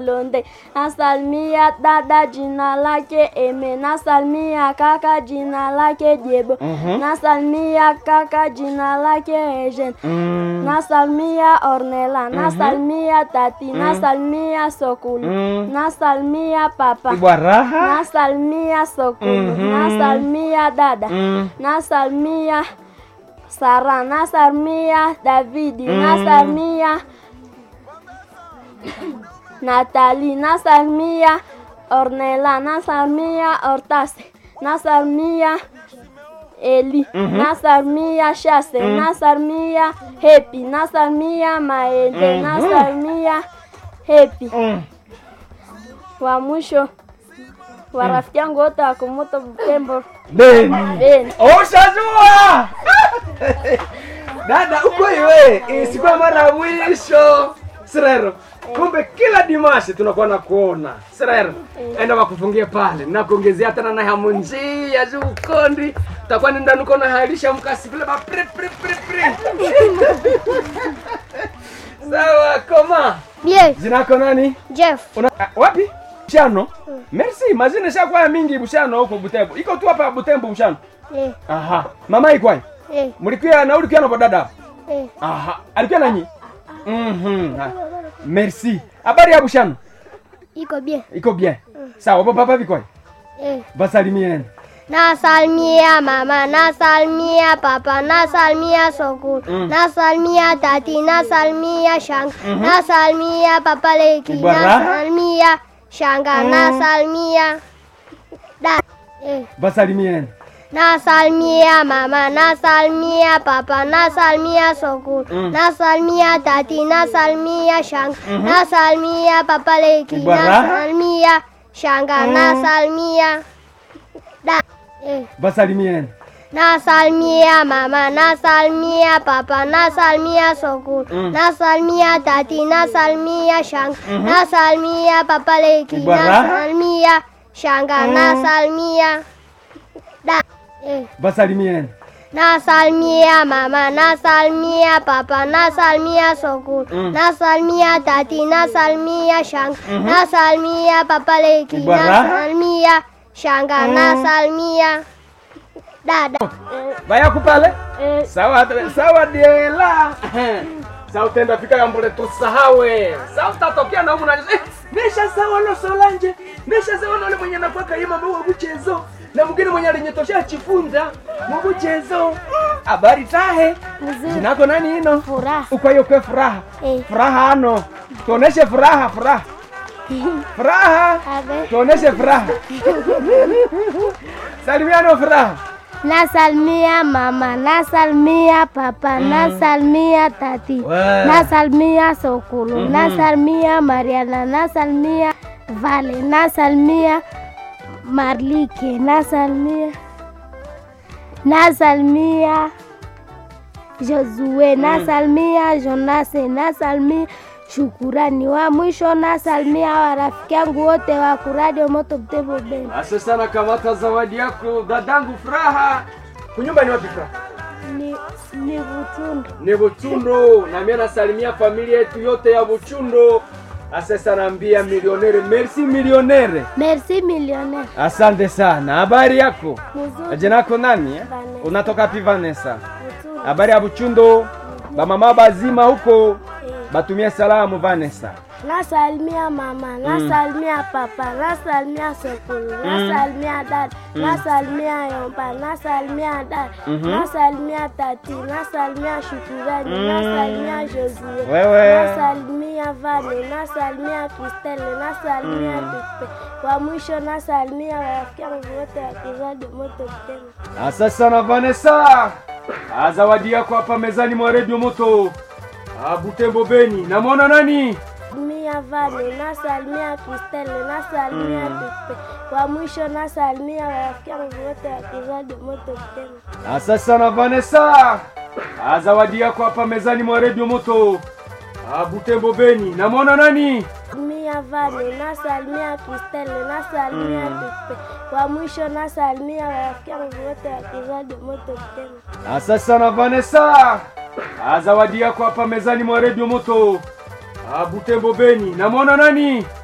Londe. Nasalimia dada jina lake Eme. Nasalimia kaka jina lake Jebo. Nasalimia kaka jina lake Ejen. Mm. Nasalimia Ornella. Nasalimia tati. Nasalimia Sokulu. Nasalimia papa. Ibwa raha. Nasalimia Sokulu. Nasalimia dada. Mm. Nasalimia Sara. Nasalimia Davidi. Nasalimia Nathalie. Nasalimia Ornella. Nasalimia Hortase. Nasalimia Eli. Nasalimia Shase. Nasalimia Happy. Nasalimia Maende. Nasalimia Happy. Mm. Wa mwisho wa rafiki yangu wote wa Kumoto Butembo Beni. Beni. Ushajua. Dada uko iwe, isikuwa mara ya mwisho. Sirero. Kumbe kila dimashi tunakuwa na kuona. Sirero. Enda wakufungie pale. Na kuongezea tena na hamu njia juu kondi. Takuwa nenda nuko na halisha mkasi vile ba pre pre pre pre. Sawa, koma. Bien, Jina lako nani? Jeff. Una, ah, wapi? Bushano. Merci, mazina shakuwa mingi Bushano huko Butembo. Iko tu hapa Butembo Bushano. Eh, Aha. Mama iko wapi? eh, Mlikuwa na ulikuwa na bodada? eh. Aha. Alikuwa nanyi? Mhm. Ah. Merci. Habari ya Bushano? Iko bien. Iko bien. Sawa, baba papa viko wapi? Eh. Basalimieni. Nasalimia mama, nasalimia papa, nasalimia sokulu, Mm. nasalimia tati, nasalimia shanga, nasalimia papa leki, Ibara. nasalimia shanga, nasalimia da. Eh. Basalimieni. Nasalimia mama, nasalimia papa, nasalimia sokulu, Mm. nasalimia tati, nasalimia shanga, nasalimia papa leki, Ibara. nasalimia shanga, nasalimia da. Eh. Basalimieni. Nasalimia mama, nasalimia papa, nasalimia sokulu, Mm. nasalimia tati, nasalimia shanga, nasalimia papa leki, Ibara. nasalimia shanga, nasalimia da. Eh. Basalimieni. Nasalimia mama, nasalimia papa, nasalimia sokulu, Mm. nasalimia tati, nasalimia shanga, nasalimia papa leki, Ibara. nasalimia shanga, nasalimia dada. Baya kupale? Eh, Sawa, sawa Diela. Sawa utenda fika ya mbole tusahawe. Sawa utatokea na humu na eh, nesha sawa no Solange. Nesha sawa na ule mwenye anakuwa kayima mambo wa mchezo. Na mwingine mwenye alinyetoshea chifunza mu mchezo. Habari tahe. Mzuri. Jina lako nani hino? Furaha. Uko hiyo kwa furaha. Eh. Furaha ano. Tuoneshe furaha, furaha. Furaha. Abe. Tuoneshe furaha. Salimiano furaha. Nasalimia mama, nasalimia papa, nasalimia tati, Wow. nasalimia Sokulu, nasalimia Mariana, nasalimia Vale, nasalimia Marlike, nasalimia nasalimia Josue, nasalimia Jonase, nasalimia Shukurani. Wa mwisho nasalimia warafiki yangu wote wa kuradio Moto Butembo Beni. Asante sana, kamata zawadi yako dadangu Furaha. Kunyumba ni wapi Furaha? Ni, ni Butundu. Ni Buchundo, na mimi nasalimia familia yetu yote ya Buchundo. Asante sana, ambia milionere, merci milionere. Merci millionnaire. Asante sana. Habari yako? Mzuri. Jina lako nani? eh? Vanessa. Unatoka pi Vanessa? Mzuri. Habari ya Buchundo? Bamama bazima huko. Eh. Batumie salamu Vanessa. Nasalimia mama, nasalimia papa, nasalimia Sokulu, nasalimia dada, nasalimia Yomba, nasalimia dada, nasalimia tati, nasalimia Shukurani, nasalimia Josie, Wewe. nasalimia Vale, nasalimia Kristele, nasalimia Dupe. Kwa mwisho nasalimia warafiki yangu wote wa Kiradio Moto Butembo. Asante sana Vanessa. Ah, Zawadi yako hapa mezani mwa Radio Moto. Ah, Butembo Beni. Namwona nani? Mia Vale, nasalimia Kristele, nasalimia Dupe. Kwa mwisho nasalimia warafiki yangu wote wa Kiradio Moto Butembo. Asante sana Vanessa. Ah, Zawadi yako hapa mezani mwa Radio Moto. Ah, Butembo Beni. Namwona nani? Mia Vale, nasalimia Kristele, nasalimia Dupe. Kwa mwisho nasalimia warafiki yangu wote wa Kiradio Moto Butembo. Asante sana Vanessa. Ah, Zawadi yako hapa mezani mwa Radio Moto. Ah, Butembo Beni. Namwona nani?